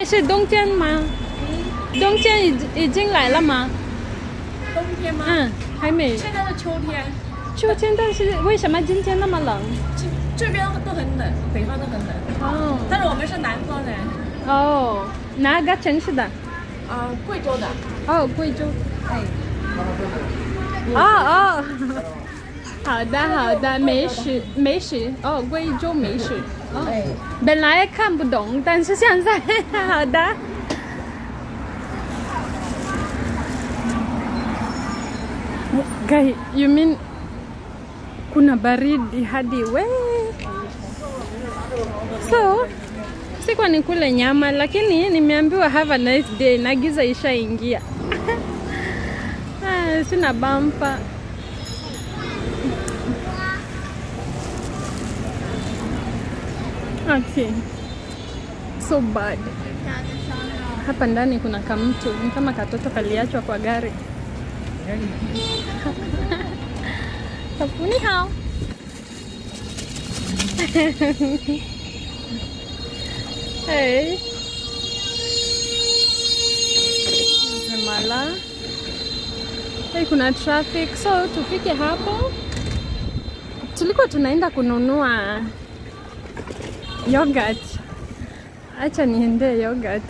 是冬天吗？冬天已已经来了吗？ 冬天吗？ 嗯，还没。 现在是秋天， 秋天，但是为什么今天那么冷？ 这这边都很冷，北方都很冷。 哦但是我们是南方人， 哦，哪个城市的？ 啊、贵州的。 哦，贵州。 哎， 哦哦，好的好的，美食美食哦，贵州美食。哦， 哎， 本来看不懂，但是现在好的。Guy, you mean kuna baridi hadi we? So sikuwa nikule nyama, lakini nimeambiwa have a nice day na giza ishaingia. Ah, sina bampa. Okay. So bad. Hapa ndani kuna kamtu, ni kama katoto kaliachwa kwa gari. Kapu ni hao. hey. Mala. Hey, kuna traffic so tufike hapo. Tulikuwa tunaenda kununua yogurt. Acha niende yogurt.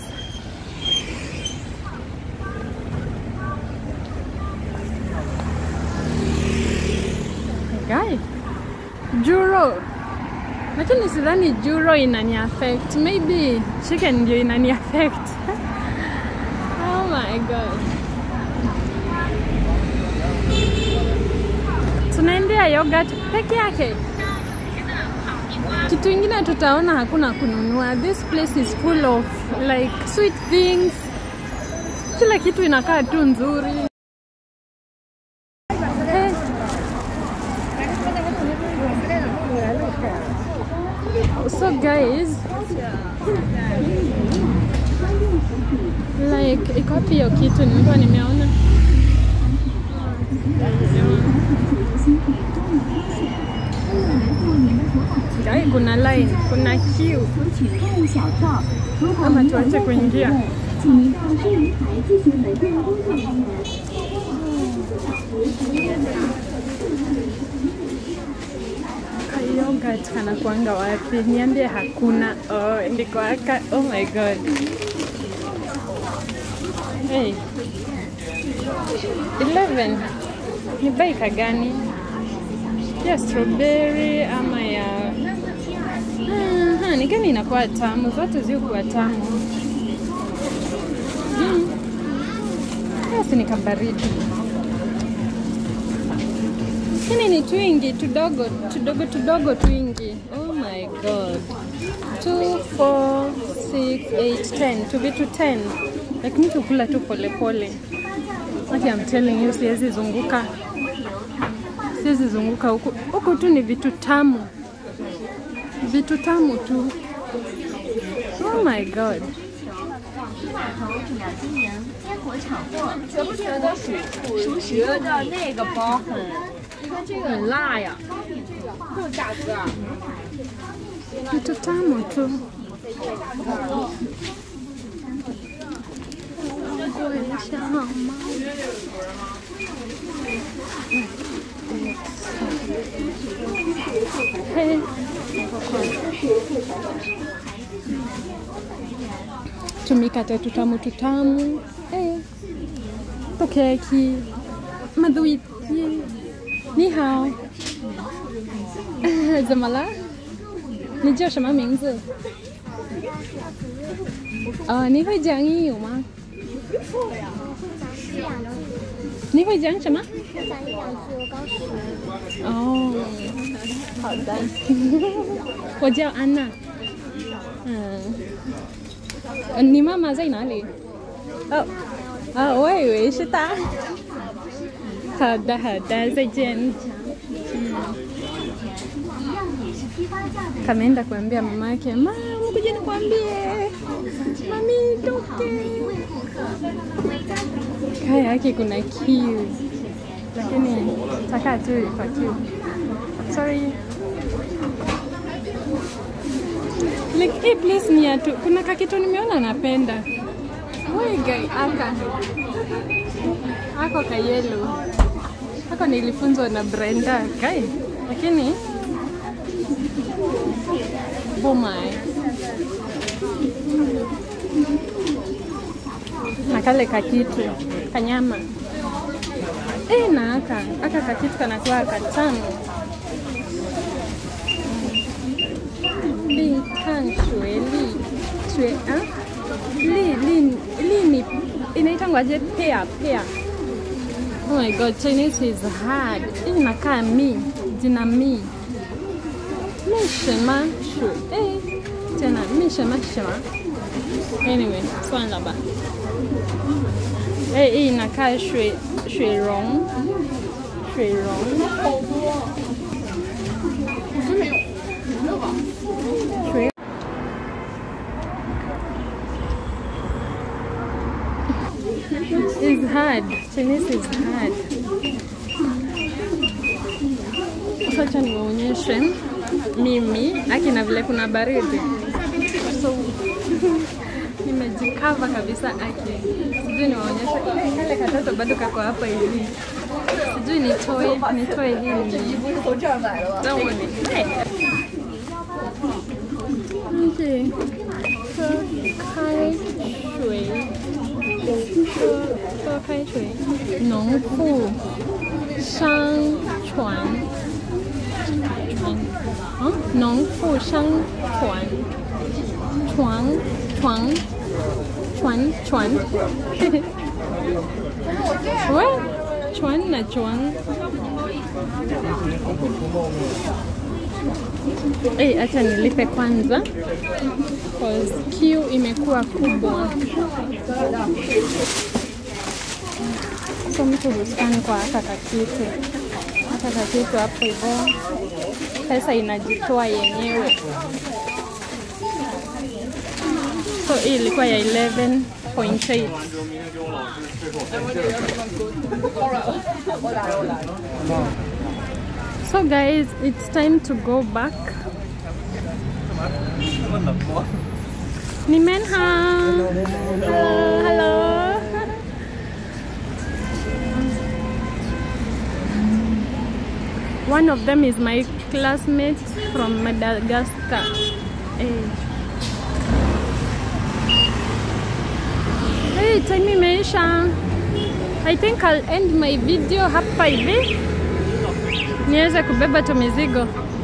Guy. Juro. Lakini sidhani juro inani affect. Maybe chicken ndio inani affect. oh my god. Tunaendea yogurt peke yake. Kitu ingine tutaona hakuna kununua. This place is full of like sweet things. Kila kitu inakaa tu nzuri. Eh. So guys, like iko wapi hiyo kitu nilikuwa nimeona? Guy, kuna line, kuna queue. 取购小票。如果 Ama 您有 tuache 任何疑 kuingia. 问，请您到收银台咨询门店工作人员。 Yogurt kanakuanga wapi? Niambie hakuna. Oh, ndiko aka. Oh my god. Hey. 11. Ni baika gani? Ya strawberry ama ya Aha, ni gani inakuwa tamu? Zote zikuwa tamu. Mm. Basi ni kabaridi. Hini ni twingi tudogo tudogo tudogo twingi. Oh my god. 2 4 6 8 10 tu vitu 10. Lakini tukula tu polepole. Like I'm telling you siwezi zunguka. Siwezi zunguka huku. Huku tu ni vitu tamu. Vitu tamu tu. Oh my god. 烟火炒货， 觉不觉得属属觉得那个包很，你看这个很辣呀，这个价格啊， Vitu tamu tu. Hey. Tumikate tutamu tutamu. Hey. To keki. Maduiti. Ni hao. 怎么了？你叫什么名字？啊、你会讲英语吗？你会讲什么？哦，好的。我叫安娜。嗯，呃你妈妈在哪里？哦，啊，我以为是她。好的，好的，再见。Kameenda kuambia mamake, mama, kuja nikwambie, mami toke. Kaya yake kuna kiu, lakini takaa tu kwa kiu. Sorry. like hii place ni ya tu kuna kakitu nimeona napenda Woi guy aka ako kayelo ako nilifunzwa na Brenda kai lakini bomai na kale kakitu kanyama eh na aka aka kakitu kanakuwa katamu li kan shue li shue ah li li li ni inaitangwaje pea pea oh my god chinese is hard hii inakaa mi jina mi mi shema shu eh tena mi shema shema anyway swala ba eh hii inakaa shue shue rong shue rong shue is hard. Chinese is hard. Sasa niwaonyeshe mimi akina vile kuna baridi, so nimejikava kabisa aki. Sijui niwaonyeshe kale katoto bado kako hapa hivi, sijui nitoe nitoe hii让我Okay. 喝开水。喝喝开水，农妇商船船啊，农妇商船床床船船，喂，船na床。Eh, acha nilipe kwanza cause queue imekuwa kubwa. So mtu huskan kwa haka kakitu, haka kakitu hapo hivyo, pesa inajitoa yenyewe. So hii ilikuwa ya 11.8 So guys, it's time to go back. Ni Menha. Hello, hello. One of them is my classmate from Madagascar. Hey. Hey, time imeisha. I think I'll end my video hapa hivi niweze kubeba tu mizigo.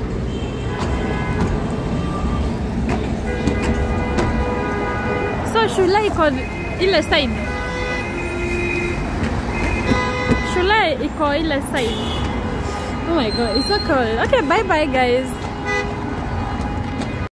So shule iko ile side, shule iko ile side. Oh my god, it's so cool. Okay, bye bye guys.